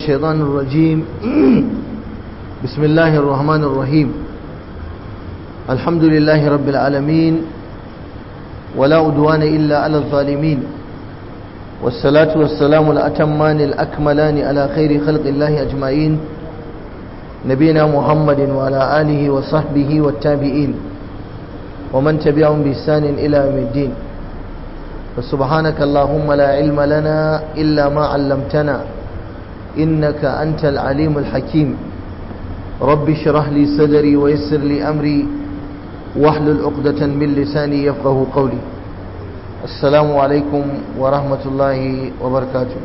الشيطان الرجيم بسم الله الرحمن الرحيم الحمد لله رب العالمين ولا أدوان إلا على الظالمين والصلاة والسلام الأتمان الأكملان على خير خلق الله أجمعين نبينا محمد وعلى آله وصحبه والتابعين ومن تبعهم بإحسان إلى يوم الدين فسبحانك اللهم لا علم لنا إلا ما علمتنا إنك أنت العليم الحكيم رب اشرح لي صدري ويسر لي أمري واحلل عقدة من لساني يفقه قولي السلام عليكم ورحمة الله وبركاته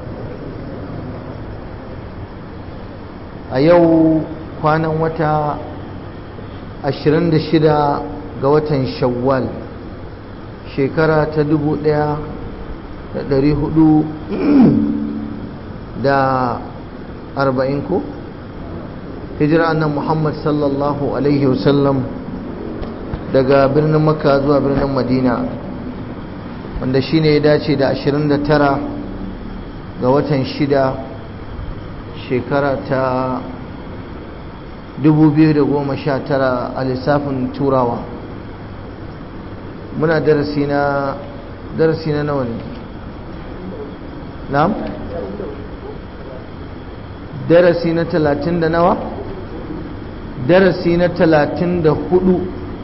أيو كان وتا أشرن شدا قوة شوال shekara ta dubu ɗaya da ɗari hudu da arba'in ko hijira annan muhammad sallallahu alaihi wasallam daga birnin makka zuwa birnin madina wanda shine ya dace da 29 ga watan shida shekara ta 2019 a lissafin turawa muna darasi na darasi na nawa ne na'am darasi na talatin da nawa darasi na talatin da hudu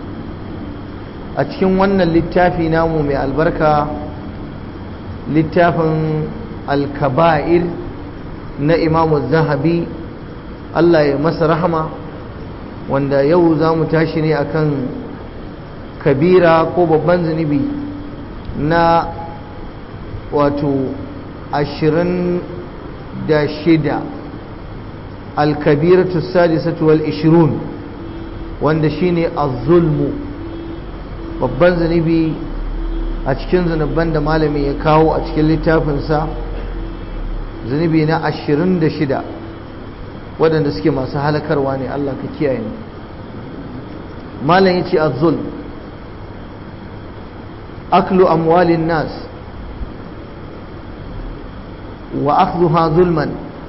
a cikin wannan littafi namu mai albarka littafin alkaba'ir na imamu zahabi Allah ya masa rahama wanda yau za mu tashi ne akan kabira ko babban zunubi na wato ashirin da shida alkabiratu sadisatu wal ishirun wanda shine az-zulmu babban zunubi a cikin zunuban da malami ya kawo a cikin littafinsa zunubi na ashirin da shida waɗanda suke masu halakarwa ne Allah ka kiyaye ni malam ya ce az-zulm أكل أموال الناس وأخذها ظلما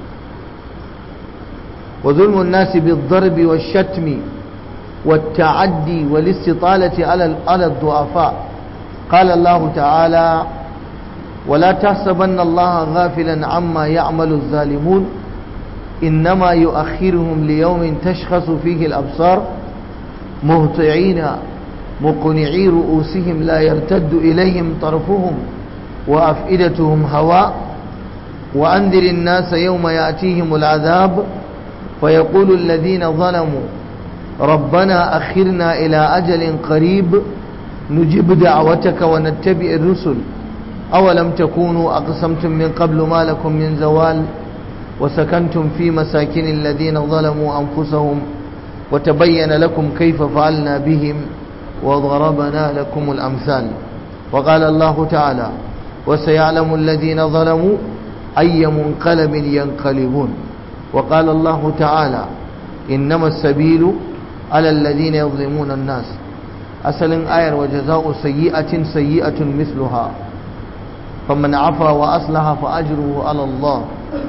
وظلم الناس بالضرب والشتم والتعدي والاستطالة على الضعفاء قال الله تعالى ولا تحسبن الله غافلا عما يعمل الظالمون إنما يؤخرهم ليوم تشخص فيه الأبصار مهطعين مقنعي رؤوسهم لا يرتد إليهم طرفهم وأفئدتهم هواء وأنذر الناس يوم يأتيهم العذاب فيقول الذين ظلموا ربنا أخرنا إلى أجل قريب نجب دعوتك ونتبع الرسل أولم تكونوا أقسمتم من قبل ما لكم من زوال وسكنتم في مساكن الذين ظلموا أنفسهم وتبين لكم كيف فعلنا بهم وضربنا لكم الأمثال وقال الله تعالى وسيعلم الذين ظلموا أي منقلب ينقلبون وقال الله تعالى إنما السبيل على الذين يظلمون الناس أسل آية وجزاء سيئة سيئة مثلها فمن عفا وأصلح فأجره على الله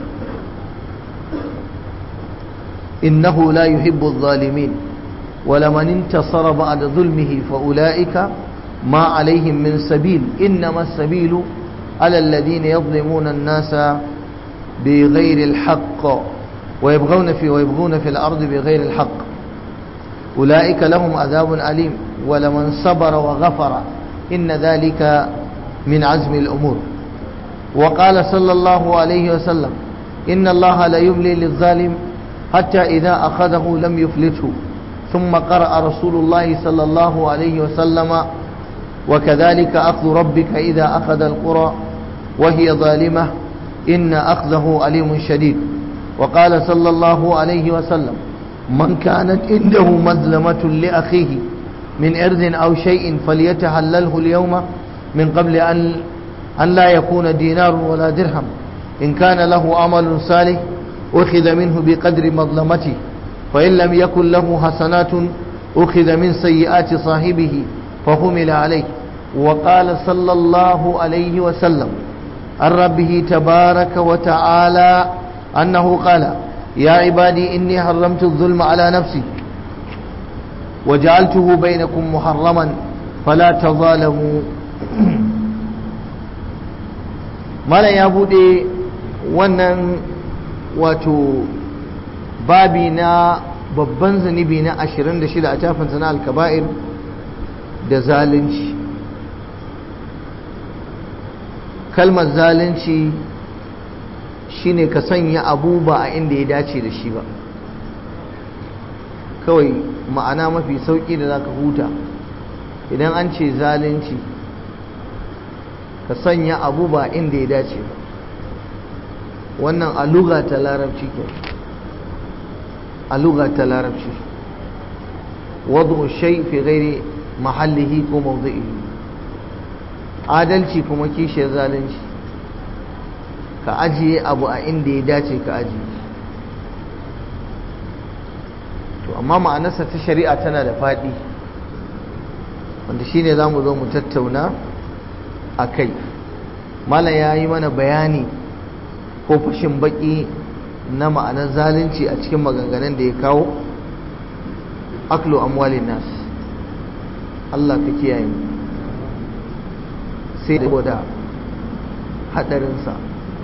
إنه لا يحب الظالمين ولمن انتصر بعد ظلمه فأولئك ما عليهم من سبيل إنما السبيل على الذين يظلمون الناس بغير الحق ويبغون في ويبغون في الأرض بغير الحق أولئك لهم عذاب أليم ولمن صبر وغفر إن ذلك من عزم الأمور وقال صلى الله عليه وسلم إن الله لا يملي للظالم حتى إذا أخذه لم يفلته ثم قرأ رسول الله صلى الله عليه وسلم وكذلك أخذ ربك إذا أخذ القرى وهي ظالمة إن أخذه أليم شديد وقال صلى الله عليه وسلم من كانت عنده مظلمة لأخيه من إرض أو شيء فليتحلله اليوم من قبل أن, أن لا يكون دينار ولا درهم إن كان له عمل صالح أخذ منه بقدر مظلمته فإن لم يكن له حسنات أخذ من سيئات صاحبه فحمل عليه وقال صلى الله عليه وسلم عن ربه تبارك وتعالى أنه قال يا عبادي إني حرمت الظلم على نفسي وجعلته بينكم محرما فلا تظالموا مالا يا بودي wannan wato babi na babban zunubi na 26 a tafinsa na alkaba'ir da zalunci kalmar zalunci shine ka sanya abu ba a inda ya dace da shi ba kawai ma'ana mafi sauƙi da za ka huta idan an ce zalunci ka sanya abu ba inda ya dace ba wannan aluga ta larabci ke aluga ta larabci wadda shai fi gairi mahallihi ko mawdu'ihi adalci kuma kishiyar zalunci ka ajiye abu a inda ya dace ka ajiye to amma ma'anarsa ta shari'a tana da faɗi wanda shi ne za mu zo mu tattauna a kai malam ya yi mana bayani ko fashin baƙi na ma'anar zalunci a cikin maganganun da ya kawo aklo amwalin nas Allah ka kiyaye mu sai da haɗarinsa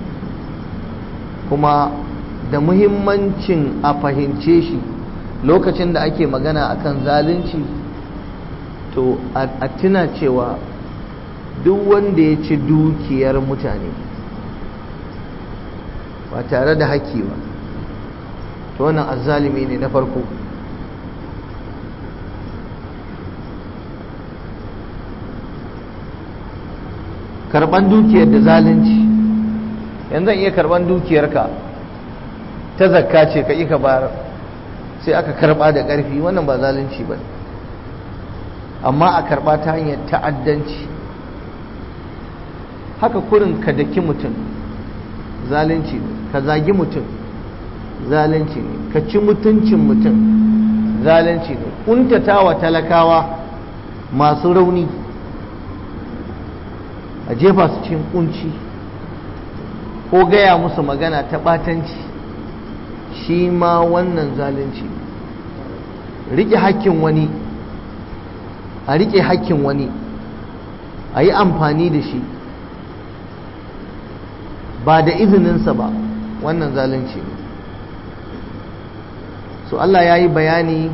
kuma da muhimmancin a fahimce shi lokacin da ake magana akan zalunci to a tuna cewa duk wanda ya ci dukiyar mutane ba tare da haƙƙi ba to wannan azzalimi ne na farko karban dukiyar da zalunci yanzu iya karban dukiyarka ta zakka ce ka ka bayar sai aka karba da ƙarfi wannan ba zalunci ba amma a karba ta hanyar ta'addanci haka kurin ka daki mutum zalunci ne ka zagi mutum zalunci ne ka ci mutuncin mutum zalunci ne kuntata wa talakawa masu rauni a jefa su cikin kunci ko gaya musu magana ta ɓatanci shi ma wannan zalunci rike hakkin wani a rike hakkin wani a yi amfani da shi ba da izininsa ba wannan zalunci ne so Allah ya yi bayani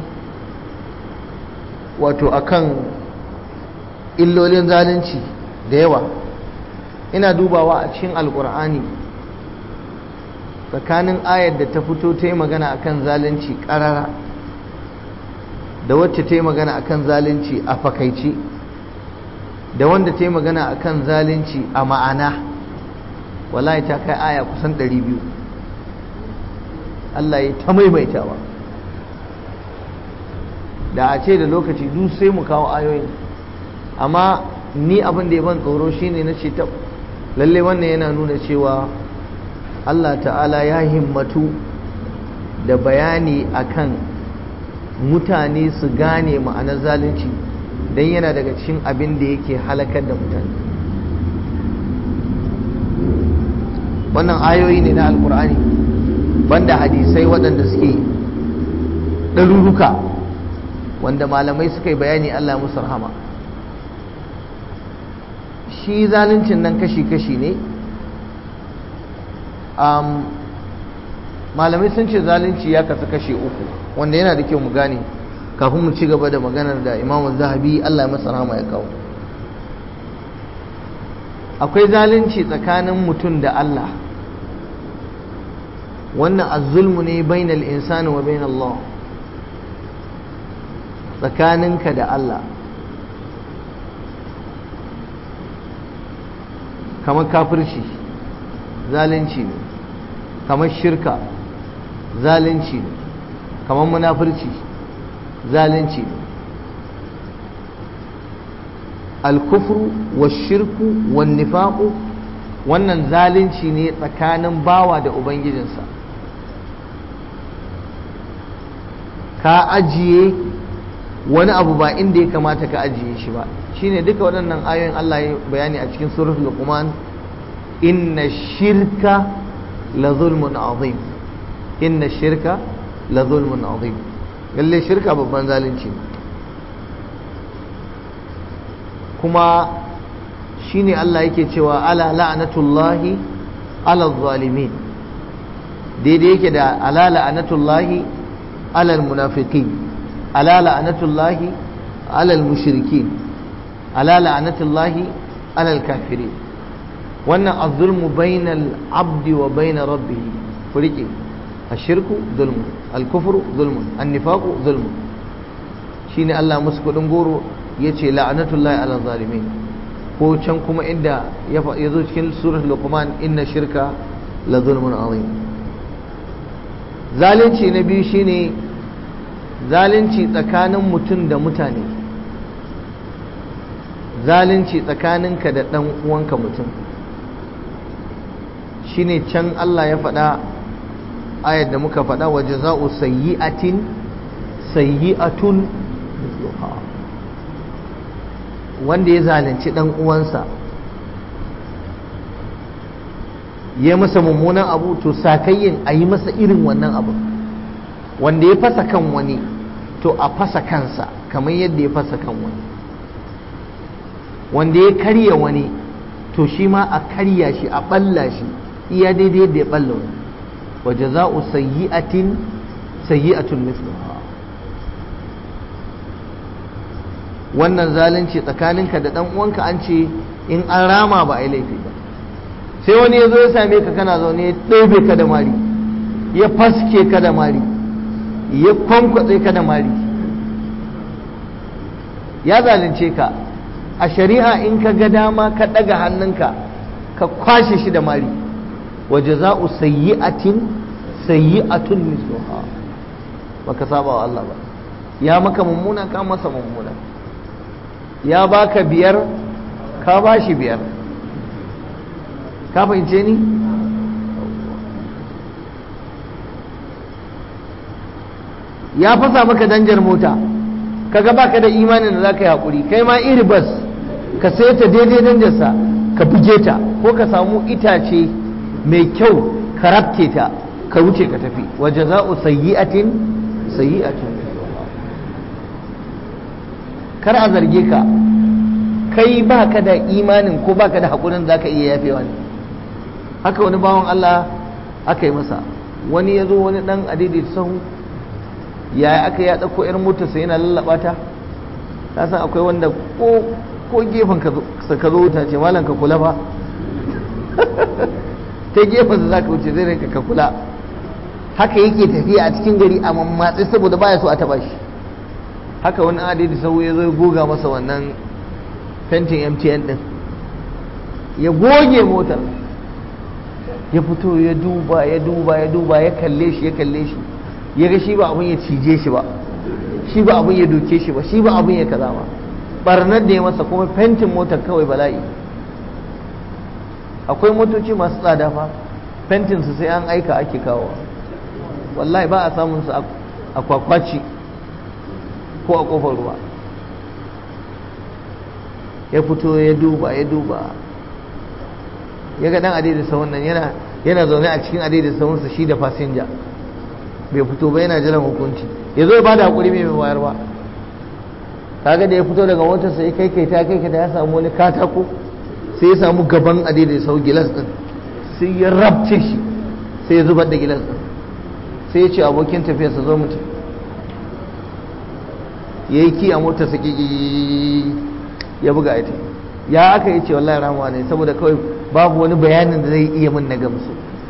wato akan illolin zalunci da yawa ina dubawa a cikin alkur'ani tsakanin ayar da ta fito ta yi magana akan zalunci karara da wacce ta yi magana akan zalunci a fakaice da wanda ta yi magana akan zalunci a ma'ana wallahi ta kai aya kusan 200 Allah ya ta maimaitawa da a ce da lokaci duk sai mu kawo ayoyin amma ni abin da ya ban tsoro shine na ce ta lalle wannan yana nuna cewa Allah ta'ala ya himmatu da bayani akan mutane su gane ma'anar zalunci don yana daga cikin abin da yake halakar da mutane wannan ayoyi ne na alkur'ani banda hadisai waɗanda suke ɗaruruka wanda malamai suka yi bayani Allah musu rahama shi zaluncin nan kashi-kashi ne malamai sun ce zalunci ya kasu kashe uku wanda yana da kyau mu gane kafin mu ci gaba da maganar da imamu zahabi Allah masa rahama ya kawo akwai zalunci tsakanin mutum da Allah wannan azulmu ne bainal insani wa bainal Allah tsakaninka da Allah kamar kafirci zalunci ne kamar shirka zalunci ne kamar munafurci zalunci ne alkufru wa shirku wa nifaku wannan zalunci ne tsakanin bawa da ubangijinsa ka ajiye wani abu ba inda ya kamata ka ajiye shi ba shine duka waɗannan ayoyin Allah ya bayani a cikin suratul luqman inna shirka la zulmun azim inna shirka la zulmun azim lalle shirka babban zalunci kuma shine Allah yake cewa ala la'natullahi ala zalimin daidai yake da ala la'natullahi ala munafiqin ala la'natullahi ala mushrikin ala la'natullahi ala kafirin wannan az-zulmu bainal abdi wa bain rabbih furike ashirku zulmu al-kufru zulmu an-nifaqu zulmu shine Allah musu kudin goro yace la'natullahi ala zalimin ko can kuma inda ya zo cikin surat luqman inna shirka la zulmun azim zalunci na biyu shine zalunci tsakanin mutum da mutane zalunci tsakaninka da ɗan uwanka mutum shine can Allah ya faɗa ayar da muka faɗa wa jaza'u sayyi'atin sayyi'atun mithluha wanda ya zalunci ɗan uwansa ya masa mummunan abu to sakayyin a yi masa irin wannan abu wanda ya fasa kan wani to a fasa kansa kamar yadda ya fasa kan wani wanda ya karya wani to shi ma a karya shi a balla shi iya daidai yadda ya balla wani wa jaza'u sayyi'atin sayyi'atun mithluha wannan zalunci tsakaninka da dan uwanka an ce in an rama ba a yi laifi ba sai wani ya zo ya same ka kana zaune ya ɗebe ka da mari ya faske ka da mari ya kwankwatse ka da mari ya zalunce ka a shari'a in ka ga dama ka ɗaga hannunka ka kwashe shi da mari wa jaza'u sayyi'atin sayyi'atun misluha baka saba wa Allah ba ya maka mummuna ka masa mummuna ya baka biyar ka bashi biyar ka fahimce ni ya fasa maka danjar mota kaga baka da imanin da zaka yi hakuri kai ma iri bas ka sai ta daidai danjarsa ka buge ta ko ka samu itace mai kyau ka rabke ta ka wuce ka tafi wa jaza'u sayyi'atin sayyi'atin kar a zarge ka kai baka da imanin ko baka da hakurin zaka iya yafewa ne haka wani bawan Allah aka yi masa wani ya zo wani dan adidi sahu yaya aka ya ɗauko irin motarsa yana lallaba ta ta san akwai wanda ko ko gefen ka zo wuta ce malam ka kula ba ta gefen sa zaka wuce zai rinka ka kula haka yake tafiya a cikin gari a mammatsi saboda baya so a taba shi haka wani adidi sahu ya zo goga masa wannan fentin MTN din ya goge motar ya fito ya duba ya duba ya duba ya kalle shi ya kalle shi ya ga shi ba abin ya cije shi ba shi ba abin ya doke shi ba shi ba abin ya kaza ba barnar da ya masa kuma fentin motar kawai bala'i akwai motoci masu tsada fa fentin su sai an aika ake kawo wallahi ba a samun su a kwakwaci ko a kofar ruwa ya fito ya duba ya duba ya ga dan adai sahun nan yana yana zaune a cikin adai da sahunsa shi da fasinja bai fito ba yana jiran hukunci ya zo ya bada hakuri mai mai wayar ba kaga da ya fito daga motarsa ya kai kai ta kai kai ya samu wani katako sai ya samu gaban adai da sau gilas din sai ya rabce shi sai ya zubar da gilas din sai ya ce abokin tafiyarsa zo mutum ya yi ki a motarsa ki ya buga ita ya aka yi ce wallahi ramuwa ne saboda kawai babu wani bayanin da zai iya min na gamsu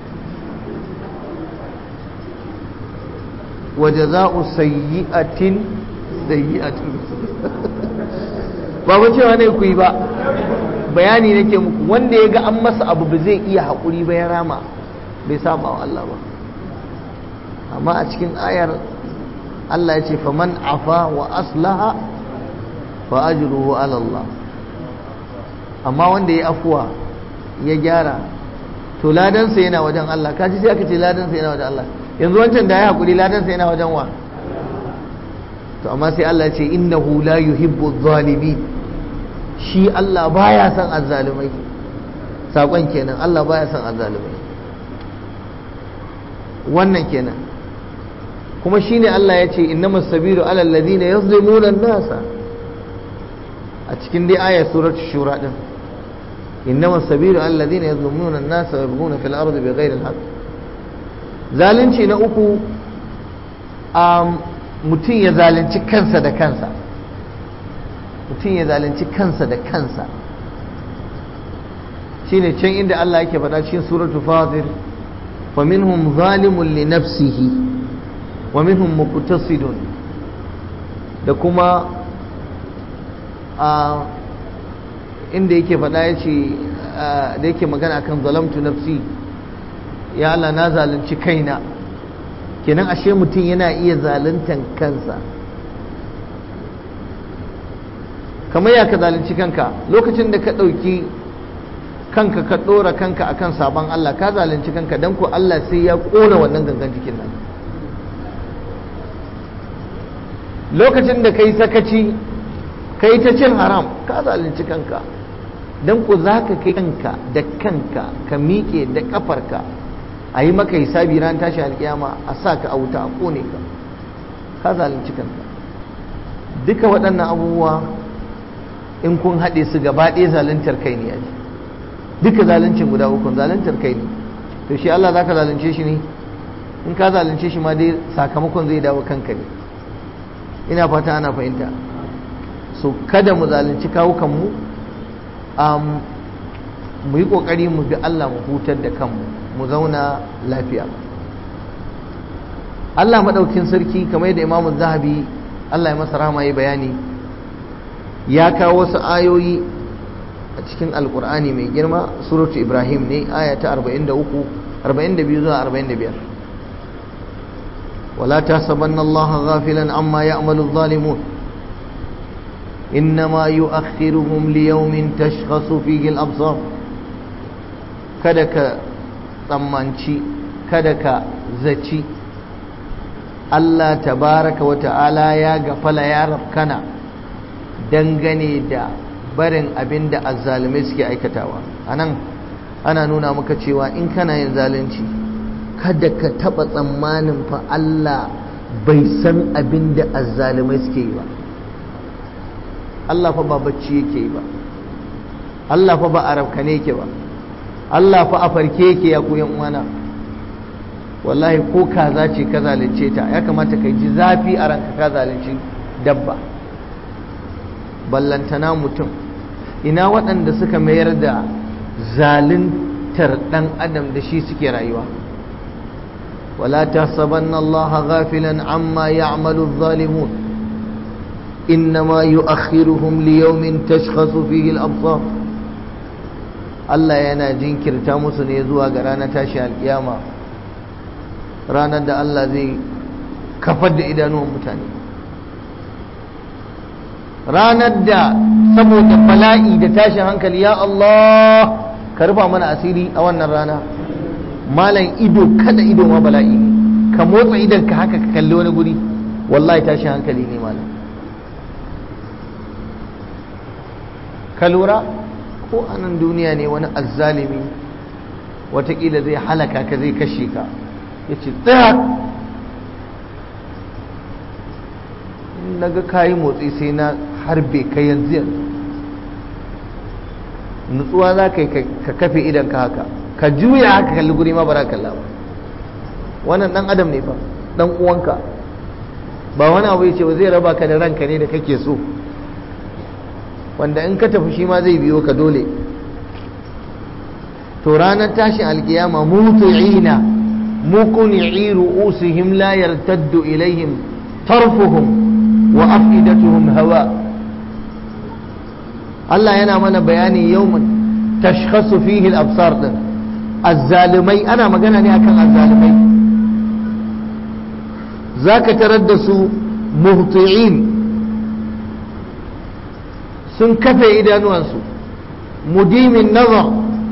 wa jaza'u sayyi'atin sayyi'atin ba mu cewa ne ku yi ba bayani nake muku wanda ya ga an masa abu ba zai iya haƙuri ba ya rama bai saba wa Allah ba amma a cikin ayar Allah ya ce faman afa wa aslaha fa ajruhu ala Allah amma wanda ya afuwa ya gyara to ladansa yana wajen Allah kaji sai aka ce ladansa yana wajen Allah yanzu wancan da ya hakuri ladansa yana wajen wa to amma sai Allah ce innahu la yuhibbu zalimin shi Allah baya son azzalumai sakon kenan Allah baya son azzalumai wannan kenan kuma shine Allah ya ce innamas sabilu alal ladina yazlimuna an-nasa a cikin dai ayat surat shura din innamas sabilu alal ladina yazlimuna an-nasa wa yabghuna fil ardi bighayri al-haqq zalunci na uku mutum ya zalunci kansa da kansa mutum ya zalunci kansa da kansa shine can inda Allah yake faɗa cikin suratul fatir fa minhum zalimun li nafsihi wa minhum muqtasidun da kuma a inda yake faɗa yace da yake magana akan zalamtu nafsi ya Allah na zalunci kaina kenan ashe mutum yana iya zaluntan kansa kamar ya ka zalunci kanka lokacin da ka ɗauki kanka ka ɗora kanka akan sabon Allah ka zalunci kanka don ko Allah sai ya ƙona wannan gangan jikin nan lokacin da ka yi sakaci ka yi ta cin haram ka zalunci kanka don ko za ka kai kanka da kanka ka miƙe da ƙafarka a yi maka hisabi ran tashi alƙiyama a sa ka a wuta a ƙone ka ka zalunci kanka duka waɗannan abubuwa in kun haɗe su gaba ɗaya zaluntar kai ne yaji duka zaluncin guda uku zaluntar kai ne to shi Allah zaka zalunce shi ne in ka zalunce shi ma dai sakamakon zai dawo kanka ne ina fata ana fahimta so kada mu zalunci kawukan mu um, mu yi kokari mu bi Allah mu hutar da kanmu mu zauna lafiya Allah madaukin sarki kamar yadda Imam Zahabi Allah ya masa rahama ya bayani ya kawo wasu ayoyi a cikin alkur'ani mai girma suratu ibrahim ne aya ta 43 42 zuwa 45 wala tasabanna allah ghafilan amma ya'malu adh-dhalimun innama yu'akhiruhum liyawmin tashkhasu fihi al-absar kada ka tsammanci kada ka zaci Allah tabaraka wa ta'ala ya gafala ya rafkana dangane da barin abin da azzalumai suke aikatawa a nan ana nuna maka cewa in kana yin zalunci kada ka taba tsammanin fa Allah bai san abin da azzalumai suke yi ba Allah fa ba bacci yake yi ba Allah fa ba a rafkane yake ba Allah fa a farke yake ya koyan uwana wallahi ko kaza ce ka zalunce ta ya kamata ka ji zafi a ranka ka zalunci dabba ballantana mutum ina waɗanda suka mayar da zaluntar ɗan adam da shi suke rayuwa wala tahsabanna Allah ghafilan amma ya'malu adh-dhalimun innama yu'akhiruhum liyawmin tashkhasu fihi al-absar Allah yana jinkirta musu ne zuwa ga ranar tashi alkiyama ranar da Allah zai kafar da idanuwan mutane ranar da saboda bala'i da tashin hankali ya Allah ka rufa mana asiri a wannan rana malam ido kada ido ma bala'i ne ka motsa idan ka haka ka kalli wani guri wallahi tashin hankali ne malam ka lura ko a nan duniya ne wani azzalimi watakila zai halaka ka zai kashe ka ya ce tsaya na ga kayi motsi sai na harbe ka yanzu yanzu nutsuwa za ka yi ka kafe idan ka haka ka juya haka kalli guri ma bara kalla ba wannan dan adam ne fa dan uwanka ba wani abu yace ba zai raba ka da ranka ne da kake so wanda in ka tafi shi ma zai biyo ka dole to ranar tashin alkiyama mutu'ina muqni'i ru'usihim la yartaddu ilaihim tarfuhum wa afidatuhum hawa Allah yana mana bayani yawman tashkhasu fihi al-absar din azzalimai ana magana ne akan azzalimai zaka tarar da su muhti'in sun kafe idanuwansu mudimin nazar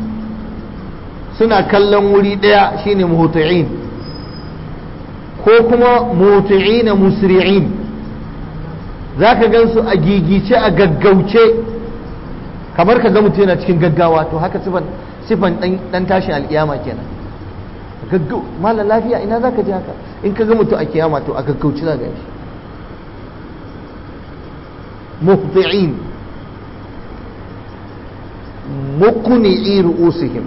suna kallon wuri daya shine muhti'in ko kuma muhti'ina musri'in zaka gansu a gigice a gaggauce kamar ka ga mutum yana cikin gaggawa to haka sifan sifan dan tashin alkiyama kenan gaggau malam lafiya ina za ka ji haka in ka ga mutu a kiyama to a gaggauci za ga shi muhti'in muqni'i ru'usihim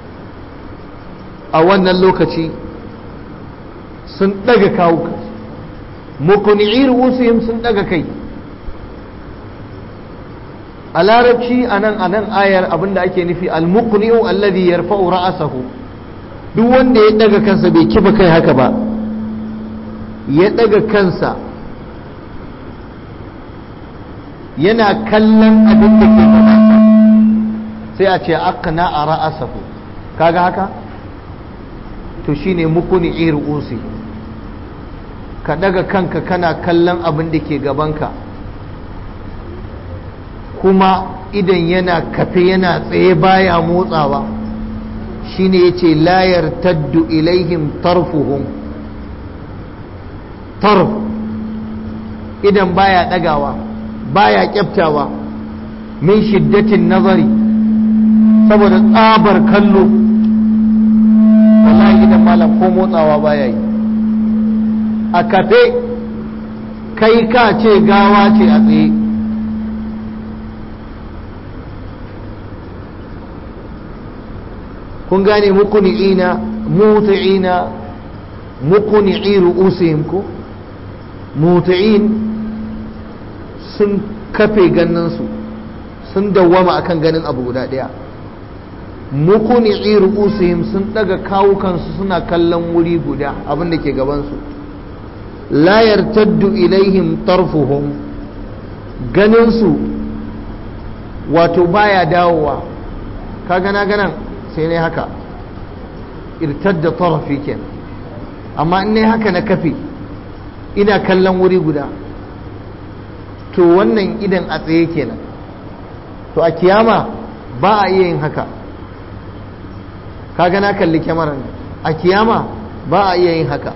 a wannan lokaci sun daga kawo muqni'i ru'usihim sun daga kai a larabci anan anan ayar abinda ake nufi al-muqni'u alladhi yarfa'u ra'sahu duk wanda ya daga kansa bai kifa kai haka ba ya daga kansa yana kallon abin da ke gaba sai a ce aqna a ra'asahu kaga haka to shine mukuni usi ka daga kanka kana kallon abin da ke gabanka kuma idan yana kafe yana tsaye baya motsawa shine yace la yartaddu ilaihim tarfuhum tarf idan baya dagawa baya kyaftawa min shiddatin nazari saboda tsabar kallo wallahi idan malam ko motsawa baya yi a kafe kai ka ce gawa ce a tsaye kun gane mukuni'ina muti'ina mukuni'i ru'usihim ko muti'in sun kafe ganinsu sun dawwama akan ganin abu guda ɗaya mukuni'i ru'usihim sun daga kawukansu suna kallon wuri guda abin da ke gabansu la yartaddu ilaihim tarfuhum ganinsu wato baya dawowa ka gana ganan sai ne haka irtadda tarafi kenan amma in ne haka na kafe ina kallon wuri guda to wannan idan a tsaye kenan to a kiyama ba a iya yin haka kaga na kalli kyamarar a kiyama ba a iya yin haka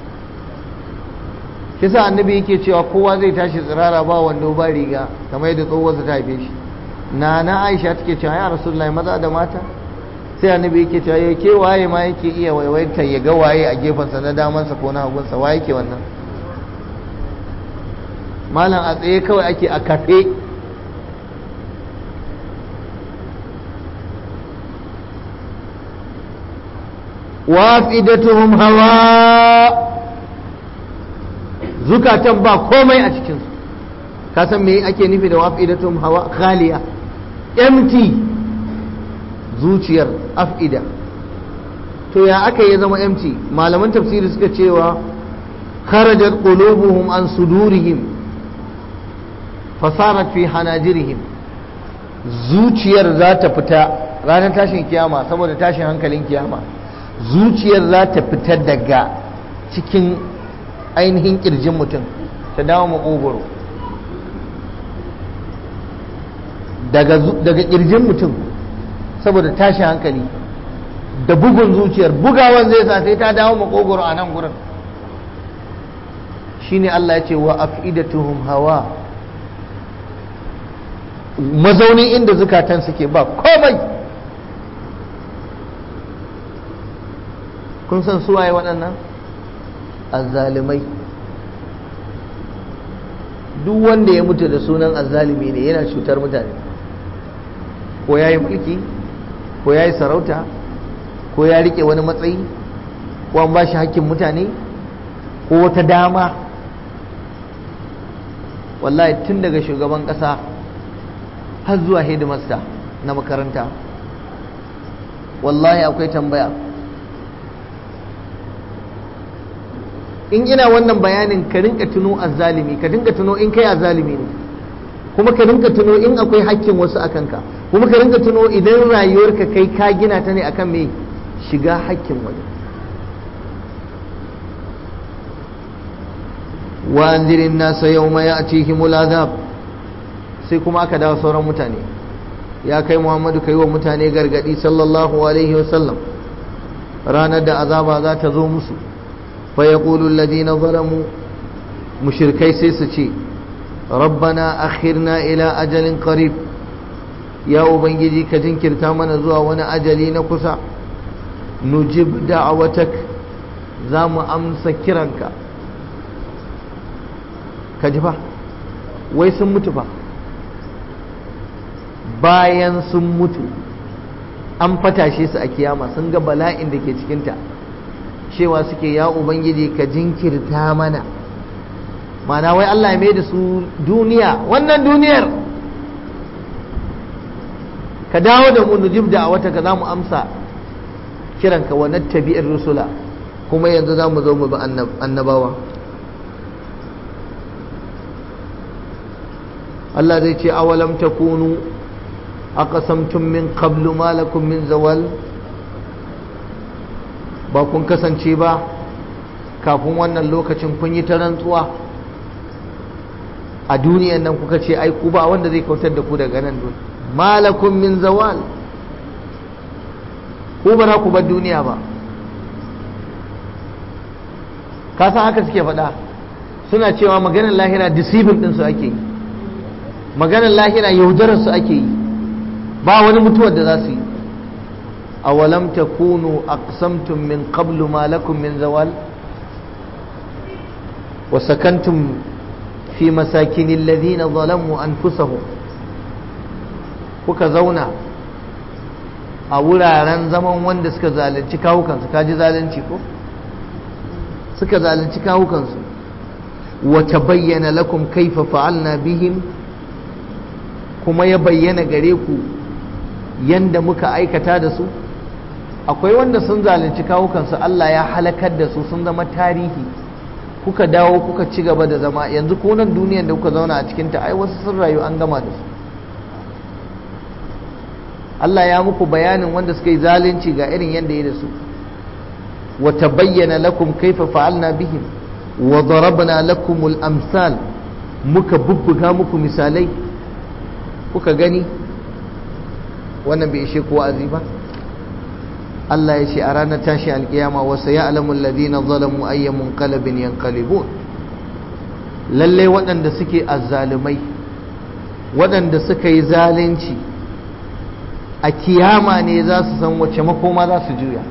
kisa annabi yake cewa kowa zai tashi tsirara ba wando ba riga kamar yadda tsohuwarsa ta haife shi na na aisha take cewa ya rasulullahi maza da mata sai annabi yake cewa ya ke waye ma yake iya waiwaitar ya ga waye a gefensa na damansa ko na hagunsa wa yake wannan malam a tsaye kawai ake a kafe wafidatuhum hawa zukatan ba komai a cikinsu ka san me ake nufi da wafidatuhum hawa khaliya empty zuciyar af'ida to ya aka yi zama empty malaman tafsiri suka cewa kharajat qulubuhum an sudurihim fasarat fi hanajirihim zuciyar za ta fita ranar tashin kiyama saboda tashin hankalin kiyama zuciyar za ta fita daga cikin ainihin kirjin mutum ta dawo makogoro daga kirjin mutum saboda tashin hankali da bugun zuciyar bugawan zai sa sai ta dawo makogoro a nan gurin shine Allah ya ce wa afidatuhum hawa mazaunin inda zukatan suke ba komai kun san suwaye waɗannan azzalimai duk wanda ya mutu da sunan azzalimi ne yana cutar mutane ko ya yi mulki ko ya yi sarauta ko ya rike wani matsayi ko an ba shi hakkin mutane ko wata dama wallahi tun daga shugaban ƙasa har zuwa hedimasta na makaranta wallahi akwai tambaya in ina wannan bayanin ka rinka tuno azzalimi ka dinga tuno in kai azzalimi ne kuma ka rinka tuno in akwai hakkin wasu a kanka kuma ka rinka tuno idan rayuwarka kai ka gina ta ne akan me shiga hakkin wani wa anzirin nasa yawma ya'tihimul azab sai kuma aka dawo sauran mutane ya kai muhammadu kai wa mutane gargadi sallallahu alaihi wasallam ranar da azaba za ta zo musu fa yaqulu alladhina zalamu mushrikai sai su ce rabbana akhirna ila ajalin qarib ya ubangiji ka jinkirta mana zuwa wani ajali na kusa nujib da'awatak za mu amsa kiranka ka ji fa wai sun mutu fa bayan sun mutu an fatashe su a kiyama sun ga bala'in da ke cikinta cewa suke ya ubangiji ka jinkirta mana mana wai Allah ya mai da su duniya wannan duniyar ka dawo da mu nujib da a wata ka za mu amsa kiranka wa nattabi'ir rusula kuma yanzu za mu zo mu bi annabawa Allah zai ce awalam takunu aqasamtum min qablu ma lakum min zawal ba kun kasance ba kafin wannan lokacin kun yi ta rantsuwa a duniyan nan kuka ce ai ku ba wanda zai kautar da ku daga nan duniya malakum min zawal ku ba ku bar duniya ba ka san haka suke faɗa suna cewa maganar lahira deceiving ɗinsu ake yi maganar lahira yaudararsu ake yi ba wani mutuwar da za su yi awalam takunu aqsamtum min qablu ma lakum min zawal wa sakantum fi masakin alladhina zalamu anfusahum kuka zauna a wuraren zaman wanda suka zalunci kawukansu kaji zalunci ko suka zalunci kawukansu wa tabayyana lakum kaifa fa'alna bihim kuma ya bayyana gare ku yanda muka aikata da su akwai wanda sun zalunci kawukansu Allah ya halakar da su sun zama tarihi kuka dawo kuka ci gaba da zama yanzu ko nan duniyar da kuka zauna a cikinta ai wasu sun rayu an gama da su Allah ya muku bayanin wanda suka yi zalunci ga irin yanda ya da su wa tabayyana lakum kaifa fa'alna bihim wa darabna lakumul amsal muka bubbuga muku misalai kuka gani wannan bai ishe ko azi ba Allah ya ce a ranar tashi alkiyama wasu ya alamun ladina zalamu ayyamun kalabin yankalibun lalle waɗanda suke azzalumai waɗanda suka yi zalunci a kiyama ne za su san wace makoma za su juya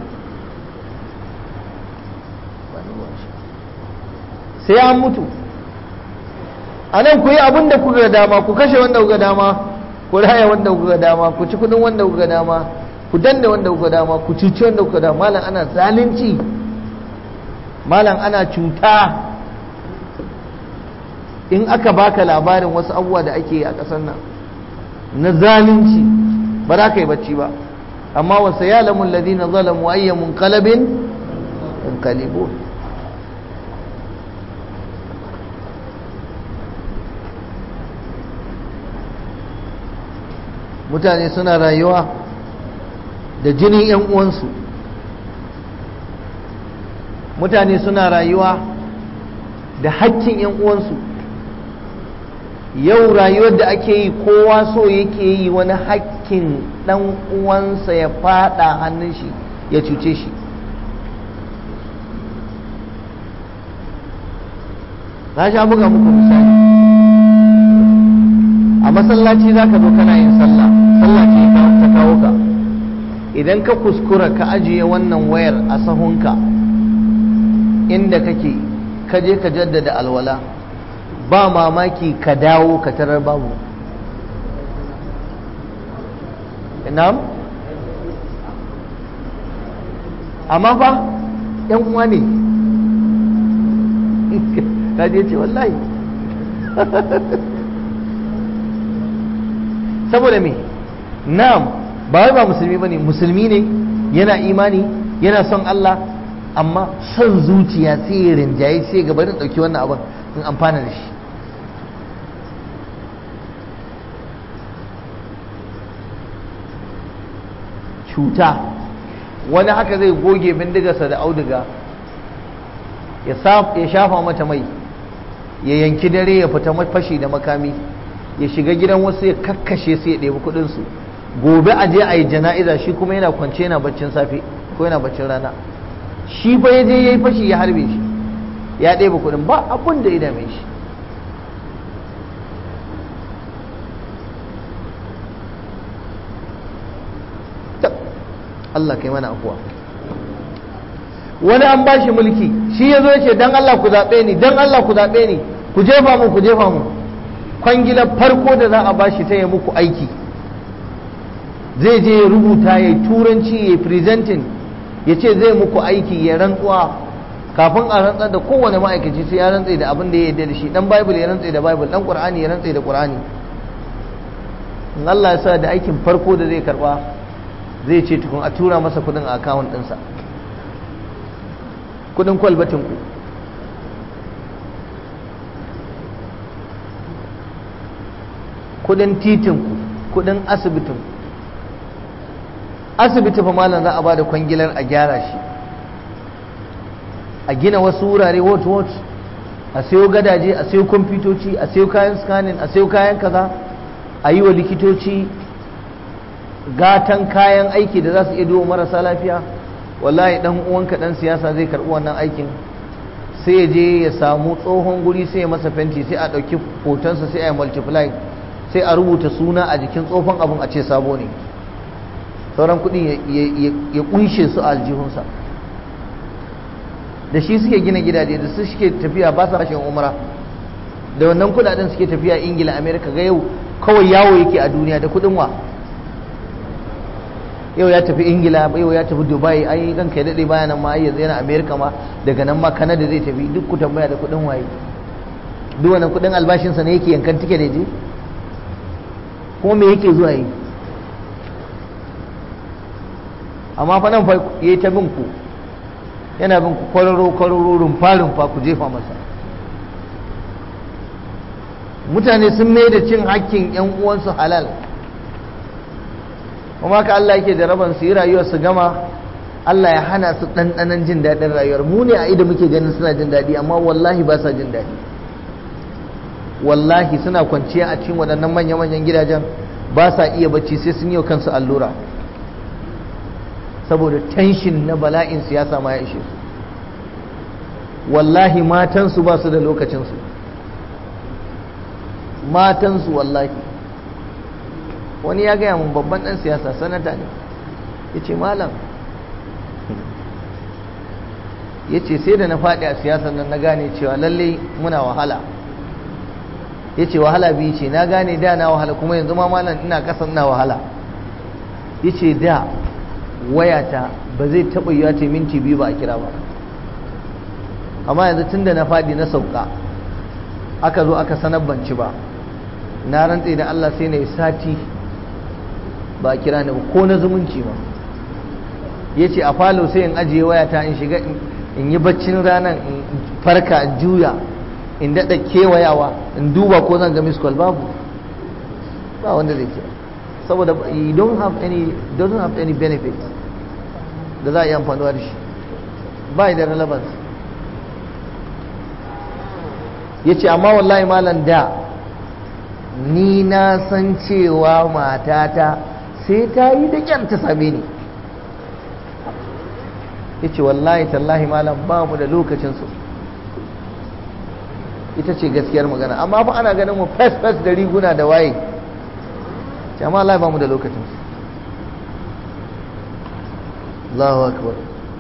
sai an mutu a nan ku yi abin da kuka dama ku kashe wanda kuka dama ku raya wanda kuka dama ku ci kudin wanda kuka dama ku danna wanda kuka dama ku cuci wanda kuka dama malam ana zalunci malam ana cuta in aka baka labarin wasu abubuwa da ake yi a ƙasar nan na zalunci ba za ka yi bacci ba amma wasu ya lamun ladina zalamu ayyamun kalabin in kalibun mutane suna rayuwa da jinin 'yan uwansu mutane suna rayuwa da hakkin 'yan uwansu yau rayuwar da ake yi kowa so yake yi wani hakkin ɗan uwansa ya fada hannun shi ya cuce shi na sha buga muku misali a masallaci za ka zo kana yin sallah sallah ce ta kawo ka idan ka kuskura ka ajiye wannan wayar a sahunka inda kake ka je ka jaddada alwala ba mamaki ka dawo ka tarar babu na'am amma fa yan uwa ne ka je ce wallahi saboda me na'am ba wai ba musulmi bane musulmi ne yana imani yana son Allah amma son zuciya sai ya rinjaye sai gaba da dauki wannan abin in amfana da shi cuta wani haka zai goge bindigarsa da auduga ya shafa mata mai ya yanki dare ya fita fashi da makami ya shiga gidan wasu ya kakkashe su ya ɗebi kuɗinsu gobe a je a yi jana'iza shi kuma yana kwance yana baccin safe ko yana baccin rana shi fa ya je ya yi fashi ya harbe shi ya ɗebi kuɗin ba abin da ya dame shi Allah kai mana afuwa wani an ba shi mulki shi ya zo ya ce don Allah ku zaɓe ni don Allah ku zaɓe ni ku jefa mu ku jefa mu kwangilar farko da za a ba shi ta yi muku aiki zai je ya rubuta ya turanci ya presenting ya ce zai muku aiki ya rantsuwa kafin a rantsar da kowane ma'aikaci sai ya rantsa da abin da ya yarda da shi dan bible ya rantsa da bible dan qur'ani ya rantsa da qur'ani in Allah ya sa da aikin farko da zai karba zai ce tukun a tura masa kudin a akawun ɗinsa kudin kwalbatin ku kudin titin ku kudin asibitin ku asibiti fa malam za a ba da kwangilar a gyara shi a gina wasu wurare what what a sayo gadaje a sayo kwamfutoci a sayo kayan scanning a sayo kayan kaza a yi wa likitoci gatan kayan aiki da za su iya duba marasa lafiya wallahi dan uwanka dan siyasa zai karbi wannan aikin sai ya je ya samu tsohon guri sai ya masa fenti sai a ɗauki hotonsa sai a yi multiply sai a rubuta suna a jikin tsohon abun a ce sabo ne sauran kudin ya kunshe su a aljihunsa da shi suke gina gidaje da su suke tafiya ba sa rashin umra da wannan kudaden suke tafiya ingila amerika ga yau kawai yawo yake a duniya da kudin wa yau ya tafi ingila yau ya tafi dubai ai dan kai dade baya nan ma ai yanzu yana amerika ma daga nan ma kanada zai tafi duk ku tambaya da kudin waye duk wannan kudin albashinsa ne yake yankan tike da je kuma me yake zuwa yi amma fa nan fa yayi ta bin ku yana bin ku kwararo kwararo rumfa rumfa ku jefa masa mutane sun mai da cin hakkin yan uwansu halal kuma ka Allah yake da raban su yi rayuwar su gama Allah ya hana su ɗanɗanan jin daɗin rayuwar mu ne a ido muke ganin suna jin daɗi amma wallahi ba sa jin daɗi wallahi suna kwanciya a cikin waɗannan manya-manyan gidajen ba sa iya bacci sai sun yi kansu allura saboda tension na bala'in siyasa ma ya ishe su wallahi matansu ba su da lokacinsu matansu wallahi wani ya gaya mun babban ɗan siyasa sanata ne ya ce malam ya ce sai da na faɗi a siyasar nan na gane cewa lalle muna wahala ya ce wahala biyu ce na gane da na wahala kuma yanzu ma malam ina kasan na wahala ya ce da wayata ba zai taɓa yiwa ce minti biyu ba a kira ba amma yanzu tun da na faɗi na sauka aka zo aka sanar banci ba na rantse da Allah sai na yi sati ba a kira ni ba ko na zumunci ba ya ce a falo sai in ajiye wayata in shiga in yi baccin ranar in farka in juya in daɗa kewayawa in duba ko zan ga miss call babu ba wanda zai kira saboda you don't have any doesn't have any benefit da za a yi amfanuwa da shi ba da relevance ya ce amma wallahi malam da ni na san cewa matata sai ta yi da kyan ta same ni ya ce wallahi tallahi malam ba mu da lokacinsu ita ce gaskiyar magana amma fa ana ganin mu fes-fes da riguna da waye amma Allah ba mu da lokacinsu Allahu akbar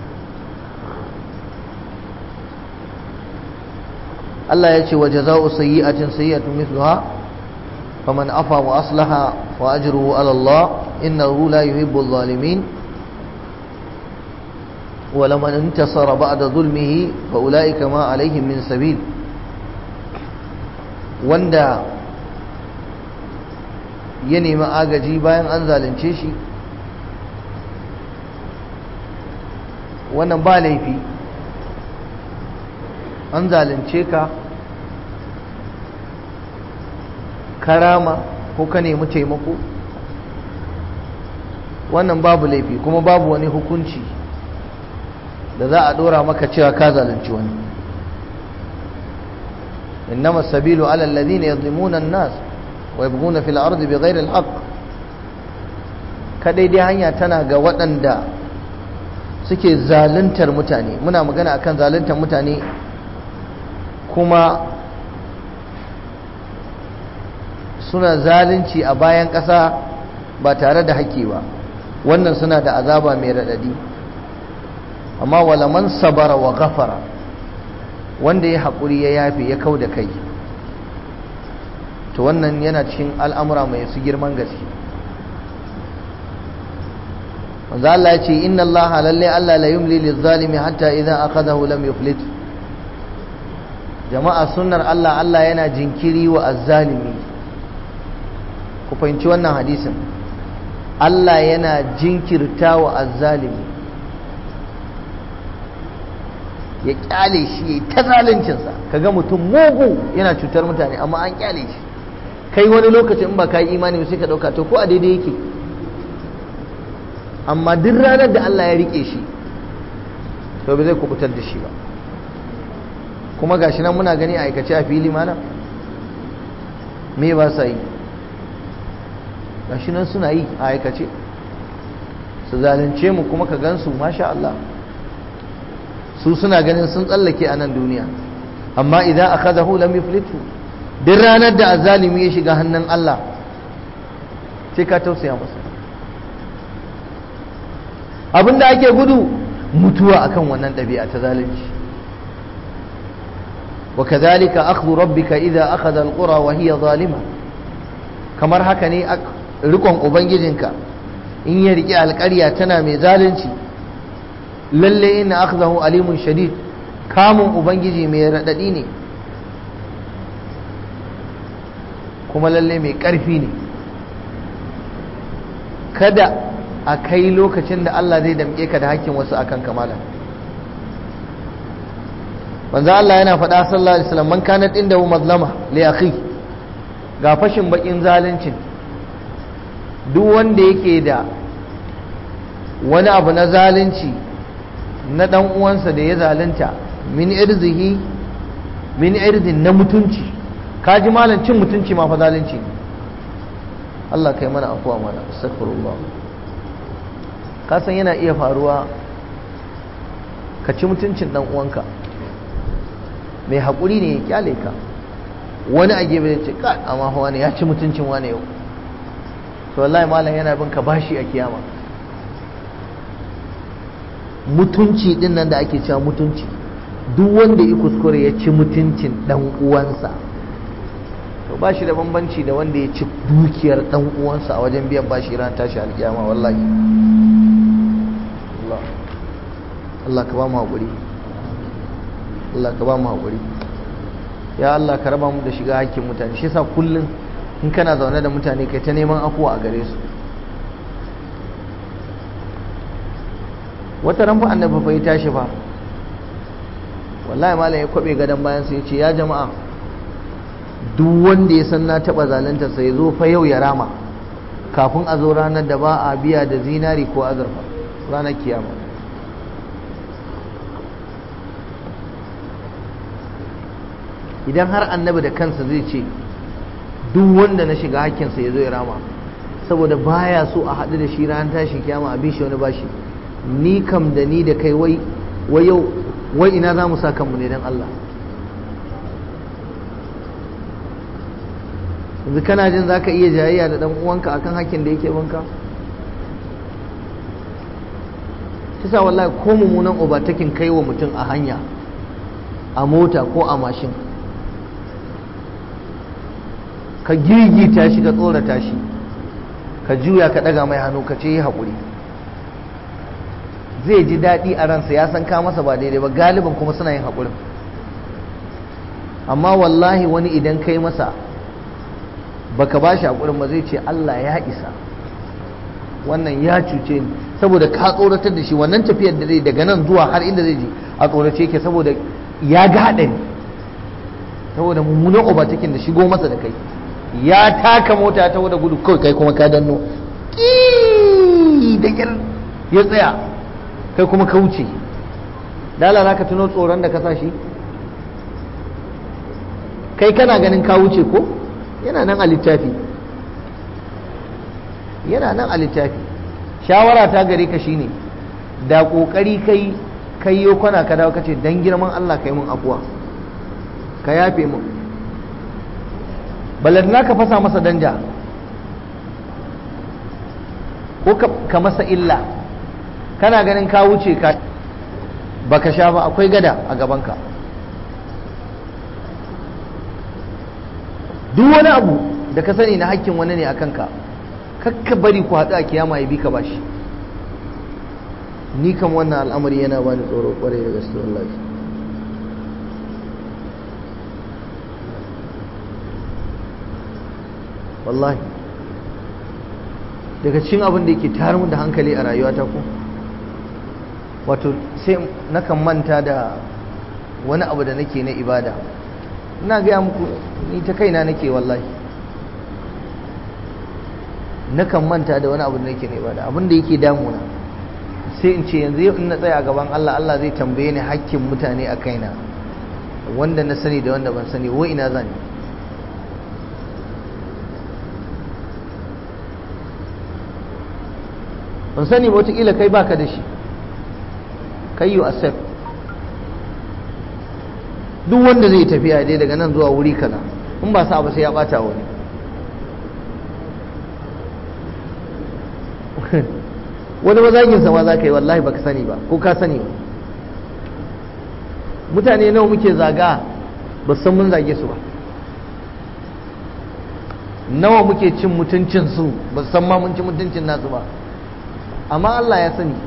Allah ya ce wa jaza'u sayyi'atin sayyi'atun mithluha faman afa wa aslaha fa ajruhu ala Allah innahu la yuhibbu adh-dhalimin wa laman intasara ba'da dhulmihi fa ulaika ma alaihim min sabil wanda ya nemi agaji bayan an zalunce shi wannan ba laifi an zalunce ka karama ko ka nemi taimako wannan babu laifi kuma babu wani hukunci da za a dora maka cewa ka zalunci wani innama sabilu ala alladhina yadhlimuna an-nas wa yabghuna fil ardi bighayri al-haqq kadai dai hanya tana ga waɗanda suke zaluntar mutane muna magana akan zaluntar mutane kuma suna zalunci a bayan ƙasa ba tare da haƙƙi ba wannan suna da azaba mai raɗaɗi amma wala man sabara wa ghafara wanda ya haƙuri ya yafe ya kau da kai to wannan yana cikin al'amura mai su girman gaske manzo Allah ya ce inna Allah lalle Allah la yumli lizzalimi hatta idza akhadahu lam yuflit jama'a sunnar Allah Allah yana jinkiri wa azzalimi ku fahimci wannan hadisin Allah yana jinkirta wa azzalimi ya kyale shi ya ta zaluncinsa kaga mutum mugu yana cutar mutane amma an kyale shi kai wani lokacin in ba ka yi imani sai ka dauka to ko a daidai yake amma duk ranar da Allah ya rike shi to bai zai kubutar da shi ba kuma gashi nan muna gani a aikace a fili mana me ba sa yi gashi nan suna yi a aikace su zalunce mu kuma ka gansu masha Allah su suna ganin sun tsallake a nan duniya amma idan akhadahu lam yuflitu duk ranar da azalimi ya shiga hannun Allah sai ka tausaya masa abinda ake gudu mutuwa akan wannan ɗabi'a ta zalunci wa kadhalika akhdhu rabbika idza akhadha alqura wa hiya zalima kamar haka ne rikon ubangijinka in ya riki alƙarya tana mai zalunci lalle inna akhdahu alimun shadid kamun ubangiji mai radadi ne kuma lalle mai ƙarfi ne kada a kai lokacin da Allah zai damƙe ka da hakkin wasu akan kamala manzo Allah yana faɗa sallallahu alaihi wasallam man kanat indahu mazlama li akhi ga fashin bakin zaluncin duk wanda yake da wani abu na zalunci na dan uwansa da ya zalunta min irzihi min irzin na mutunci kaji malam cin mutunci ma fa zalunci ne Allah kai mana afuwa mana astaghfirullah ka san yana iya faruwa ka ci mutuncin dan uwanka mai haƙuri ne ya kyale ka wani a gefe ya ce ka amma fa wani ya ci mutuncin wani yau to wallahi malam yana bin ka bashi a kiyama mutunci din nan da ake cewa mutunci duk wanda ya kuskure ya ci mutuncin dan uwansa to ba shi da bambanci da wanda ya ci dukiyar dan uwansa a wajen biyan bashi ran tashi alkiyama wallahi Allah Allah ka ba mu haƙuri Allah ka ba mu haƙuri ya Allah ka raba mu da shiga hakkin mutane shi yasa kullum in kana zaune da mutane kai ta neman afuwa a gare su wata ran fa annabi fa ya tashi fa wallahi malam ya kwabe gadan bayan sai ya ce ya jama'a duk wanda ya san na taba zalunta sai zo fa yau ya rama kafin a zo ranar da ba a biya da zinari ko azurfa ranar kiyama idan har annabi da kansa zai ce duk wanda na shiga hakkinsa ya zo ya rama saboda baya so a haɗu da shi ranar tashin kiyama a bi shi wani bashi ni kam da ni da kai wai wai yau wai ina za mu sa kanmu ne don Allah yanzu kana jin za ka iya jayayya da ɗan uwanka akan hakkin da yake banka shi sa wallahi ko mummunan obatakin kai wa mutum a hanya a mota ko a mashin ka girgita shi ka tsorata shi ka juya ka ɗaga mai hannu ka ce yi haƙuri zai ji daɗi a ransa ya san ka masa ba daidai ba galiban kuma suna yin haƙurin amma wallahi wani idan kai masa baka ba shi haƙurin ba zai ce Allah ya isa wannan ya cuce ni saboda ka tsoratar da shi wannan tafiyar da zai daga nan zuwa har inda zai je a tsorace yake saboda ya ga haɗari saboda mummunan obatakin da shigo masa da kai ya taka mota ta da gudu kawai kai kuma ka danno da kyar ya tsaya kai kuma ka wuce dala za ka tuno tsoron da ka sa shi kai kana ganin ka wuce ko yana nan a littafi yana nan a littafi shawara ta gare ka shine da kokari kai kai yo kwana ka dawo kace dan girman Allah kai mun afuwa ka yafe mun baladna ka fasa masa danja ko ka masa illa kana ganin ka wuce ka baka sha ba akwai gada a gabanka duk wani abu da ka sani na hakkin wani ne a kanka kakka bari ku haɗu a kiyama ya bi ka bashi ni kam wannan al'amari yana bani tsoro kwarai da gaske wallahi wallahi daga cikin abin da yake tayar mun da hankali a rayuwata ko wato sai nakan manta da wani abu da nake na ibada ina gaya muku ni ta kaina nake wallahi nakan manta da wani abu da nake na ibada abin da yake damuna sai in ce yanzu in na tsaya a gaban Allah Allah zai tambaye ni hakkin mutane a kaina wanda na sani da wanda ban sani wai ina zani ban sani ba wataƙila kai baka da shi kai you accept duk wanda zai tafiya dai daga nan zuwa wuri kaza in ba sa ba sai ya bata wani wani mazagin sama za ka yi wallahi baka sani ba ko ka sani ba mutane nawa muke zaga ba san mun zage su ba nawa muke cin mutuncinsu ba san ma mun ci mutuncin nasu ba amma Allah ya sani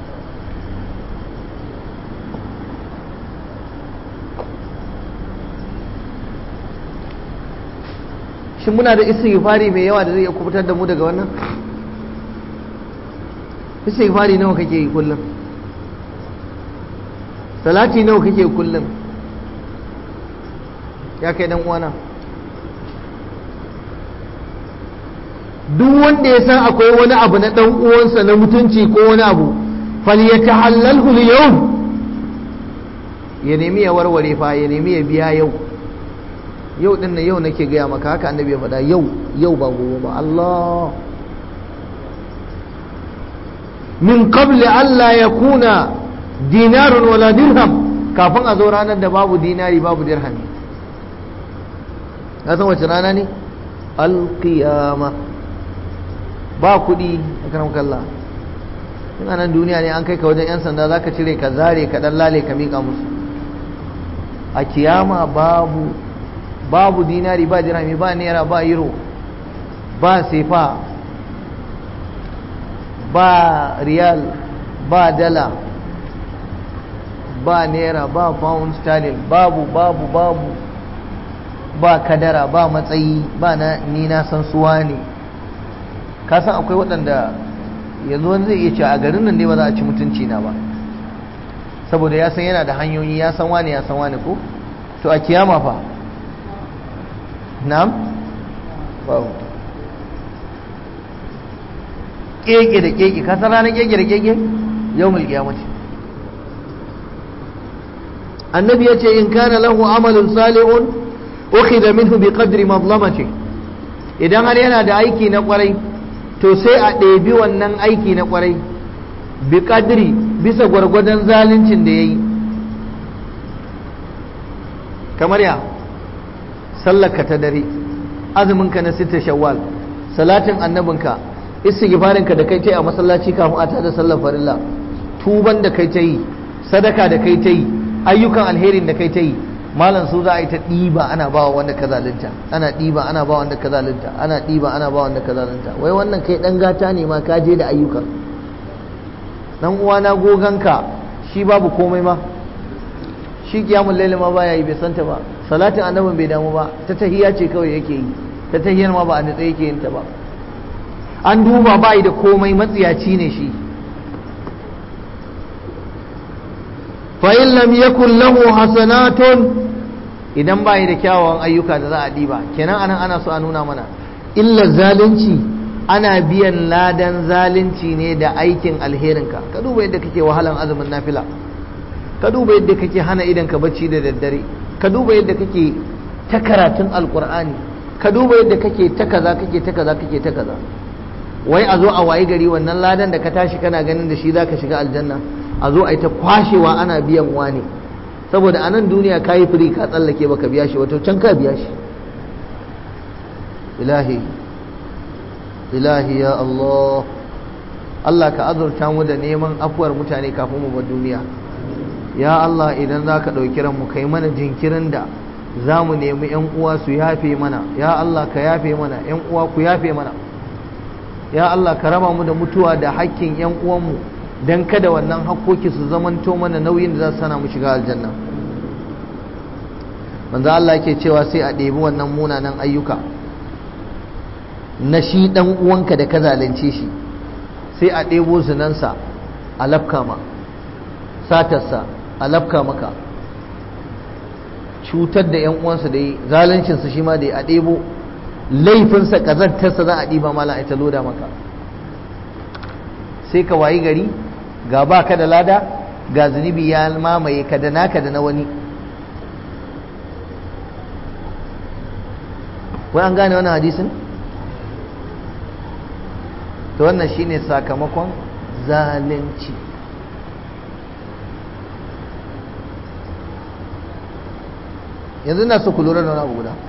shin muna da istighfari mai yawa da zai iya kubutar da mu daga wannan istighfari nawa kake yi kullum salati nawa kake yi kullum ya kai dan uwana duk wanda ya san akwai wani abu na dan uwansa na mutunci ko wani abu falyatahallalhu al-yawm ya nemi ya warware fa ya nemi ya biya yau yau din nan yau nake gaya maka haka annabi ya faɗa yau yau ba gobe ba Allah min qabli alla yakuna dinarun wala dirham kafin a zo ranar da babu dinari babu dirhami ka san wace rana ne alqiyama ba kuɗi a karam kalla in nan duniya ne an kai ka wajen 'yan sanda za ka cire ka zare ka ɗan lale ka miƙa musu a kiyama babu babu dinari ba dirhami ba naira ba euro ba sefa ba riyal ba dala ba naira ba pound sterling babu babu babu ba kadara ba matsayi ba na ni na san suwa ne ka san akwai waɗanda yanzu wani zai iya ce a garin nan ne ba za a ci mutunci na ba saboda ya san yana da hanyoyi ya san wani ya san wani ko to a kiyama fa na'am babu keke da keke ka san ranar keke da keke yau mul kiyamati annabi ya ce in kana lahu amalun salihun ukhidha minhu bi qadri madlamati idan har yana da aiki na kwarai to sai a ɗebi wannan aiki na kwarai bi qadri bisa gwargwadon zaluncin da yayi kamar ya sallarka ta dare azuminka na sita shawwal salatin annabinka istighfarinka da kai ta yi a masallaci kafin a tada sallar farilla tuban da kai ta yi sadaka da kai ta yi ayyukan alherin da kai ta yi malam su za a yi ta ɗiba ana ba wa wanda ka zalunta ana ɗiba ana ba wanda ka zalunta ana ɗiba ana ba wanda ka zalunta wai wannan kai ɗan gata ne ma ka je da ayyukan dan uwana goganka shi babu komai ma shi kiyamun laili ma baya yi bai santa ba salatin annabin bai damu ba ta tahiya ce kawai yake yi ta tahiyar ma ba a nitsa yake yin ta ba an duba ba da komai matsiyaci ne shi fa in lam yakun lahu hasanatun idan ba da kyawawan ayyuka da za a diba kenan anan ana so a nuna mana illa zalunci ana biyan ladan zalunci ne da aikin alherinka ka duba yadda kake wahalan azumin nafila ka duba yadda kake hana idan ka bacci da daddare ka duba yadda kake ta karatun alkur'ani ka duba yadda kake ta kaza kake ta kaza kake ta kaza wai a zo a wayi gari wannan ladan da ka tashi kana ganin da shi zaka shiga aljanna a zo a yi ta kwashewa ana biyan wani saboda a nan duniya ka yi firi ka tsallake baka biya shi wato can ka biya shi ilahi ilahi ya Allah Allah ka azurta mu da neman afuwar mutane kafin mu bar duniya ya Allah idan za ka ɗauki ranmu kai mana jinkirin da za mu nemi ‘yan uwa su yafe mana ya Allah ka yafe mana ‘yan uwa ku yafe mana ya Allah ka raba mu da mutuwa da hakkin ‘yan uwanmu don kada wannan hakkoki su zamanto mana nauyin da za su sana mu shiga aljanna manzo Allah yake cewa sai a ɗebi wannan munanan ayyuka na shi ɗan uwanka da ka zalunce shi sai a ɗebo zinansa a lafka ma satarsa a lafka maka cutar da ‘yan uwansa da yi zaluncinsa shi ma da a ɗebo laifinsa ƙazantarsa za a ɗiba mala ita loda maka sai ka wayi gari ga ba ka da lada ga zunubi ya mamaye ka da naka da na wani wai an gane wani hadisin to wannan shine sakamakon zalunci yanzu na so ku lura da wani abu guda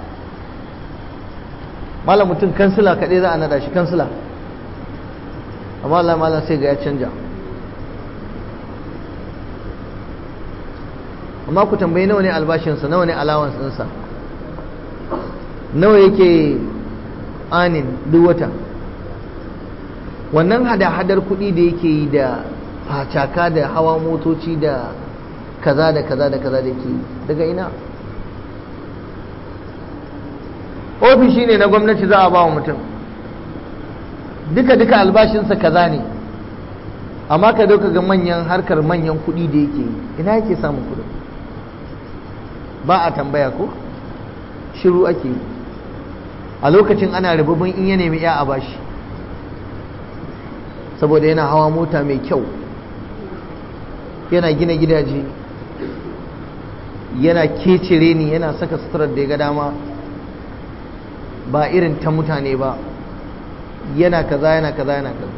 malam mutum kansila kaɗai za a nada shi kansila amma Allah malam sai ga ya canja amma ku tambayi nawa ne albashinsa nawa ne allowance ɗinsa nawa yake anin duk wata wannan hada-hadar kuɗi da yake yi da facaka da hawa motoci da kaza da kaza da kaza da yake yi daga ina ofishi ne na gwamnati za a ba wa mutum duka-duka albashinsa kaza ne amma ka dauka ga manyan harkar manyan kuɗi da yake yi ina yake samun kuɗi ba a tambaya ko shiru ake yi a lokacin ana rububin in ya nemi ya a bashi saboda yana hawa mota mai kyau yana gina gidaje yana kecire ni yana saka suturar da ya ga dama ba irin ta mutane ba yana kaza yana kaza yana kaza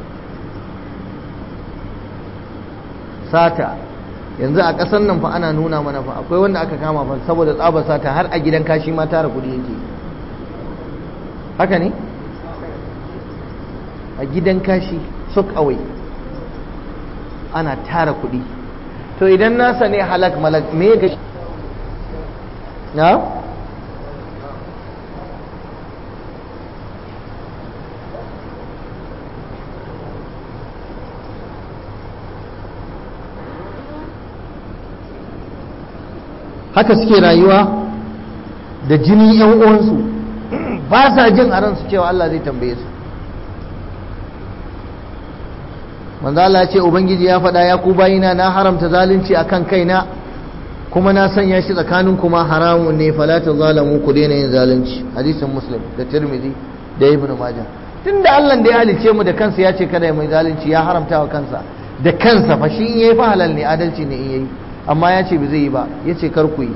sata yanzu a ƙasar nan fa ana nuna mana fa akwai wanda aka kama fa saboda tsaba sata har a gidan kashi ma tara kuɗi yake haka ne a gidan kashi sok away ana tara kuɗi to idan nasa ne halak malak me ga na haka suke rayuwa da jini yan uwansu ba sa jin a ransu cewa Allah zai tambaye su manzo Allah ya ce ubangiji ya faɗa ya ku bayina na haramta zalunci akan kaina kuma na sanya shi tsakanin kuma haramun ne fala ta zalamu ku daina yin zalunci hadisin muslim da tirmidhi da ibnu majah tunda Allah da ya halice mu da kansa ya ce kada mai zalunci ya haramta wa kansa da kansa fa shi in yayi fa halal ne adalci ne in yayi amma ya ce ba zai yi ba ya ce kar ku yi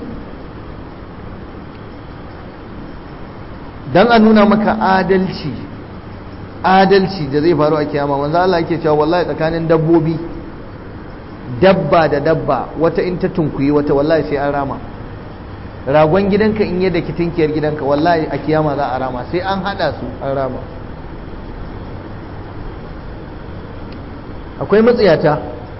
dan a nuna maka adalci adalci da zai faru a kiyama manzo Allah yake cewa wallahi tsakanin dabbobi dabba da dabba wata in ta tunkuyi wata wallahi sai an rama ragon gidanka in yadda kitinkiyar gidanka wallahi a kiyama za a rama sai an hada su an rama akwai matsiyata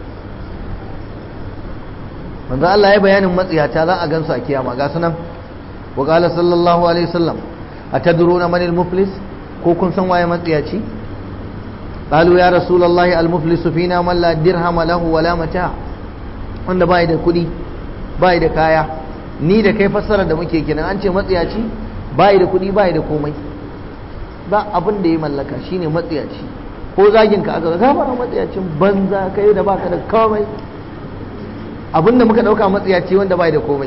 manzo Allah ya bayanin matsiyata za a gansu a kiyama ga sunan wa qala sallallahu alaihi wasallam atadruna man al-muflis ko kun san waye matsiyaci qalu ya rasulullahi al-muflisu fina man la dirhama lahu wala mata wanda bai da kudi bai da kaya ni da kai fassara da muke kenan an ce matsiyaci bai da kudi bai da komai ba abin da ya mallaka shine matsiyaci ko zagin ka aka ga fara matsiyacin banza kai da baka da komai abin da muka dauka matsiyaci wanda bai da komai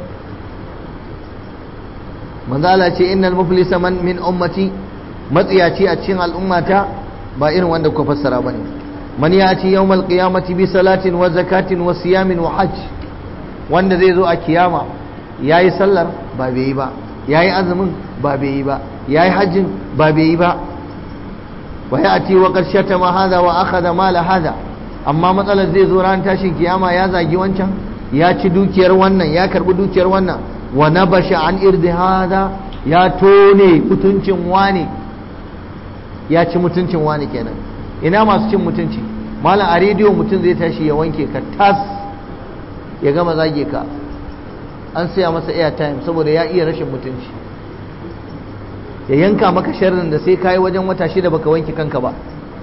manzala ce innal muflisa man min ummati matsiyaci a cikin al'ummata ba irin wanda kuka fassara bane man yati yawmal qiyamati bi salatin wa zakatin wa siyamin wa hajj wanda zai zo a kiyama yayi sallar ba bai yi ba yayi azumin ba bai yi ba yayi hajjin ba bai yi ba wa yati wa qarshata ma hada wa akhadha mala hada amma matsalar zai zo ran tashin kiyama ya zagi wancan ya ci dukiyar wannan ya karbi dukiyar wannan wa nabasha an irdi hada ya tone mutuncin wani ya ci mutuncin wani kenan ina masu cin mutunci malam a rediyo mutum zai tashi ya wanke ka tas ya gama zage ka an saya masa airtime saboda ya iya rashin mutunci ya yanka maka sharrin da sai kayi wajen wata shida baka wanke kanka ba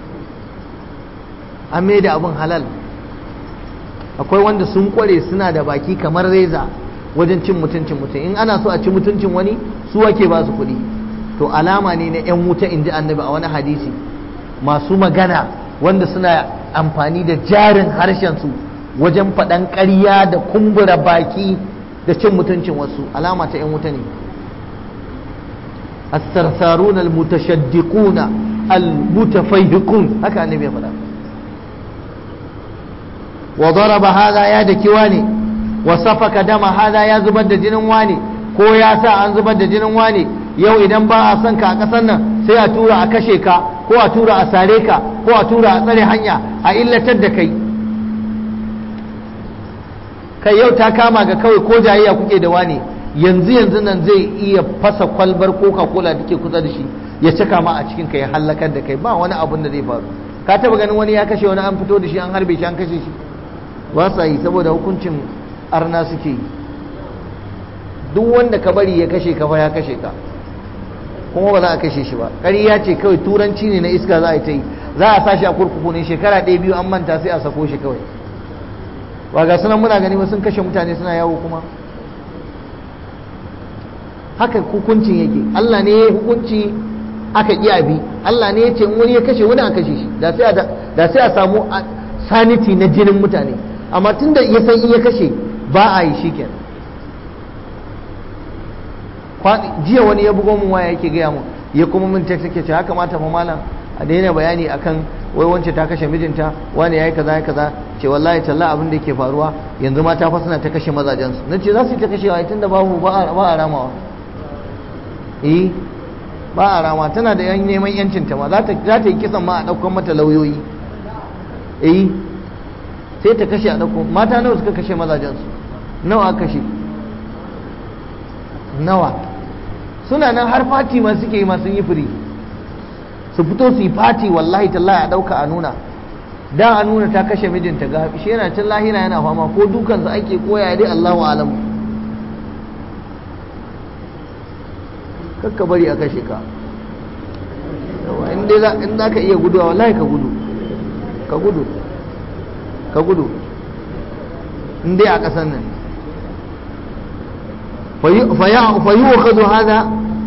an mai da abin halal akwai wanda sun kware suna da baki kamar reza wajen cin mutuncin mutum in ana so a ci mutuncin wani su wake ba su kuɗi to alama ne na 'yan wuta in ji annabi a wani hadisi masu magana wanda suna amfani da jarin harshensu wajen faɗan ƙarya da kumbura baki da cin mutuncin wasu alama ta 'yan wuta ne الثرثارون المتشدقون المتفيهقون هكا النبي يقول وضرب هذا يا دكواني وسفك دم هذا يا زبد جنن واني ko ya sa an zubar da jinin wani yau idan ba a son ka a ƙasar nan sai a tura a kashe ka ko a tura a sare ka ko a tura a tsare hanya a illatar da kai kai yau ta kama ga kawai ko jayayya kuke da wani yanzu yanzu nan zai iya fasa kwalbar coca cola da ke kusa da shi ya cika ma a cikin ka ya hallakar da kai ba wani abun da zai faru ka taba ganin wani ya kashe wani an fito da shi an harbe shi an kashe shi ba sa yi saboda hukuncin arna suke yi duk wanda ka bari ya kashe ka fa ya kashe ka kuma ba za a kashe shi ba ƙarya ce kawai turanci ne na iska za a yi ta yi za a sashi a kurkuku ne shekara ɗaya biyu an manta sai a sako shi kawai ba ga sunan muna gani ba sun kashe mutane suna yawo kuma haka hukuncin yake Allah ne ya hukunci aka ƙi bi Allah ne ya ce wani ya kashe wani a kashe shi da sai a samu saniti na jinin mutane amma tun da ya san in ya kashe ba a yi shi kenan jiya wani ya bugo mun waya yake gaya mun ya kuma min text yake ce haka mata fa malam a daina bayani akan wai wance ta kashe mijinta wani yayi kaza kaza ce wallahi talla abin da yake faruwa yanzu mata fa suna ta kashe mazajensu nace za su yi ta kashewa tunda babu ba a ramawa eh ba a rama tana da yan neman yancin ta ma za ta yi kisan ma a ɗaukan mata lauyoyi eh sai ta kashe a ɗauko mata nawa suka kashe mazajensu nawa kashe nawa suna nan har fati ma suke yi ma sun yi firi su fito su yi fati wallahi tallahi a ɗauka a nuna da a nuna ta kashe mijinta ga shi yana can lahira yana fama ko dukansa ake koya dai Allahu alamu kakka bari a kashe ka in za ka iya guduwa wallahi ka gudu ka gudu ka gudu in dai a ƙasan nan فيؤخذ هذا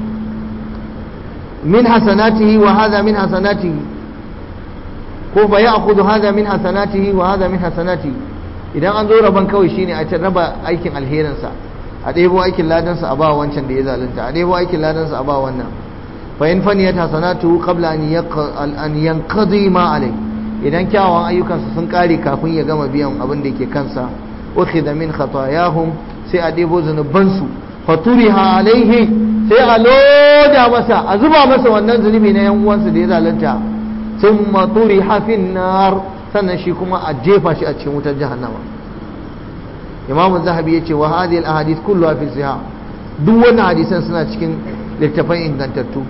من حسناته وهذا من حسناته ko fa ya akudu hada min hasanatihi wa hada min hasanati idan an zo raban kawai shine a can raba aikin alherinsa a ɗebo aikin ladansa a ba wancan da ya zalunta a ɗebo aikin ladansa a ba wannan fa in faniyat hasanatu qabla an yanqadi ma alai idan kyawawan ayyukansa sun kare kafin ya gama biyan abin da yake kansa ukhidha min khatayahum sai a ɗebo zunubansu faturiha alaihi sai a loda masa a zuba masa wannan zunubi na yan uwansa da ya zalunta thumma turiha fin nar sannan shi kuma a jefa shi a cikin wutar jahannama imamu zahabi yace wa hadhihi al ahadith kulluha fi sahih duk wannan hadisan suna cikin littafan ingantattu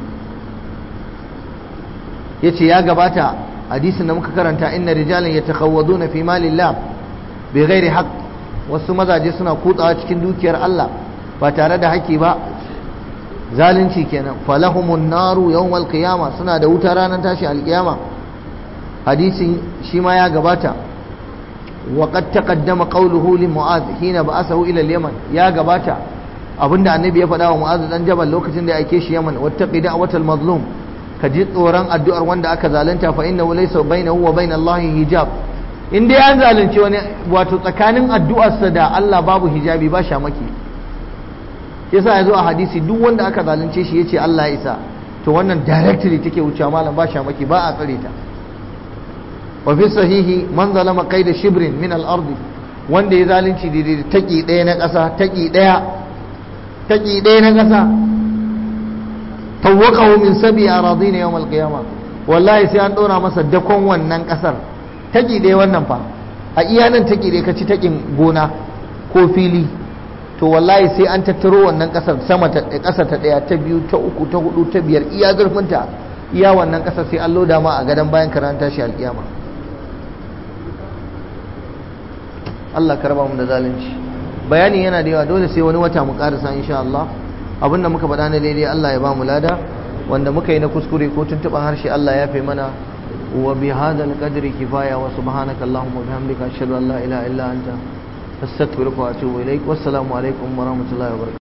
yace ya gabata hadisin da muka karanta inna rijalan yatakhawaduna fi malillah bighairi haqq wasu mazaje suna kutsawa cikin dukiyar Allah ba tare da haƙƙi ba zalunci kenan falahumun naru yawmal qiyama suna da wuta ranar tashi alƙiyama hadisin shi ma ya gabata wa qad taqaddama qawluhu li mu'adh hina ba'athahu ila al-yaman ya gabata abinda annabi ya faɗa wa mu'adh dan jabal lokacin da ya aike shi yaman wattaqi da'watal mazlum ka ji tsoron addu'ar wanda aka zalunta fa innahu laysa bainahu wa bain Allah hijab in dai an zalunci wani wato tsakanin addu'arsa da Allah babu hijabi ba shamaki yasa ya zo a hadisi duk wanda aka zalunce shi yace Allah ya isa to wannan directly take wucewa malam ba shamaki ba a tsare ta wa fi sahihi man zalama qaida shibrin min al-ard wanda ya zalunci daidai da taki daya na ƙasa taki daya taki daya na ƙasa tawaqahu min sabi aradin yawm al-qiyamah wallahi sai an dora masa dakon wannan ƙasar taki daya wannan fa a iya nan taki daya ka ci takin gona ko fili to wallahi sai an tattaro wannan kasar sama ta kasar ta daya ta biyu ta uku ta hudu ta biyar iya zurfinta iya wannan kasar sai an loda ma a gadon bayan karanta shi alkiyama Allah ka raba mu da zalunci bayani yana da yawa dole sai wani wata mu karasa insha Allah abinda muka faɗa na daidai Allah ya ba mu lada wanda muka yi na kuskure ko tuntuɓan harshe Allah ya fi mana wa bi hadal qadri kifaya wa subhanaka allahumma bihamdika ashhadu an la ilaha illa anta astaghfiruka wa atubu ilaik wassalamu alaikum wa rahmatullahi wa barakatuh